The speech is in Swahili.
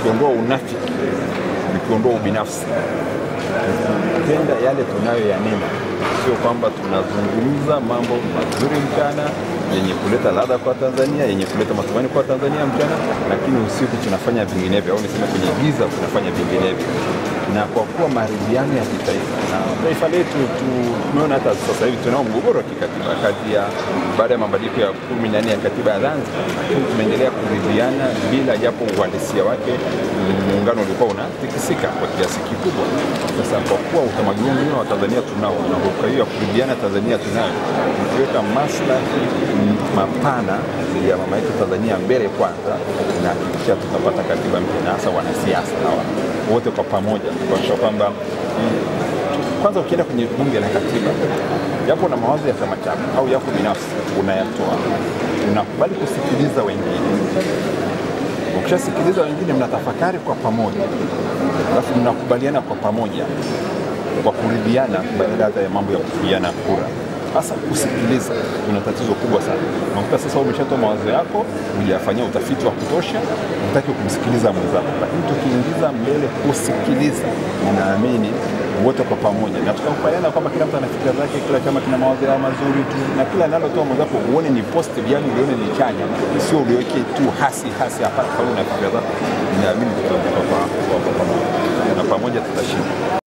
vikiondoa unafiki, vikiondoa ubinafsi, tukipenda yale tunayoyanena, sio kwamba tunazungumza mambo mazuri mchana yenye kuleta ladha kwa Tanzania, yenye kuleta matumaini kwa Tanzania mchana, lakini usiku tunafanya vinginevyo, au niseme kwenye giza tunafanya vinginevyo. Na kwa kuwa maridhiano ya kitaifa na taifa letu tu- tumeona hata sasa hivi tunao mgogoro wa kikatiba kati ya baada ya mabadiliko ya kumi na nne ya katiba ya Zanzibar, lakini tumeendelea kuridhiana bila japo uhalisia wake muungano ulikuwa unatikisika kwa kiasi kikubwa. Sasa kwa kuwa utamaduni mzima wa Tanzania tunao na kwa hiyo ya kuridhiana Tanzania tunayo, tukiweka maslahi mm, mapana ya mama yetu Tanzania mbele kwanza, na kisha tutapata katiba mpya na hasa wanasiasa hawa wote kwa pamoja kuakisha kwamba mm, kwanza ukienda kwenye bunge la katiba, yapo na mawazo ya chama chako au yako binafsi, unayatoa, unakubali kusikiliza wengine. Ukishasikiliza wengine, mnatafakari kwa pamoja, alafu mnakubaliana kwa pamoja kwa kuridhiana, badala ya mambo ya kupiana kura. Sasa kusikiliza kuna tatizo kubwa sana. Unakuta sasa umeshatoa mawazo yako, hujafanyia utafiti wa kutosha, hutaki kumsikiliza mwenzako, lakini tukiingiza mbele kusikiliza, ninaamini wote kwa pamoja na tukakubaliana kwamba kila mtu ana fikra zake, kila chama kina mawazo yao mazuri tu, na kila nalotoa mwenzako uone ni positive, yani ulione ni chanya, sio uliweke tu hasi hasi hapa, kama una fikra zako, ninaamini tutavuka kwa kwa pamoja na pamoja tutashinda.